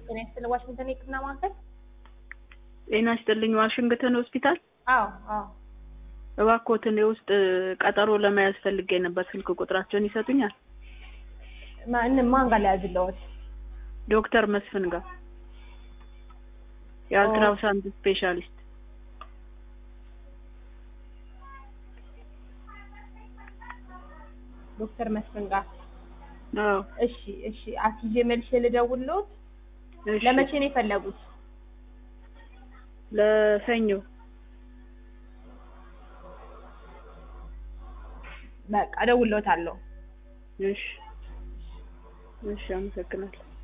ጤና ይስጥልኝ ዋሽንግተን የህክምና ማዕከል። ጤና ይስጥልኝ ዋሽንግተን ሆስፒታል። አዎ አዎ እባክዎትን የውስጥ ቀጠሮ ለመያዝ ፈልጌ ነበር። ስልክ ቁጥራቸውን ይሰጡኛል? ማን ማን ጋር ሊያዝለዎት? ዶክተር መስፍን ጋር የአልትራሳውንድ ስፔሻሊስት። ዶክተር መስፍን ጋር አዎ እሺ እሺ አስይዤ መልሼ ልደውልልዎት። እሺ። ለመቼ ነው የፈለጉት? ለሰኞ በቃ እደውልልዎታለሁ። እሺ እሺ፣ አመሰግናለሁ።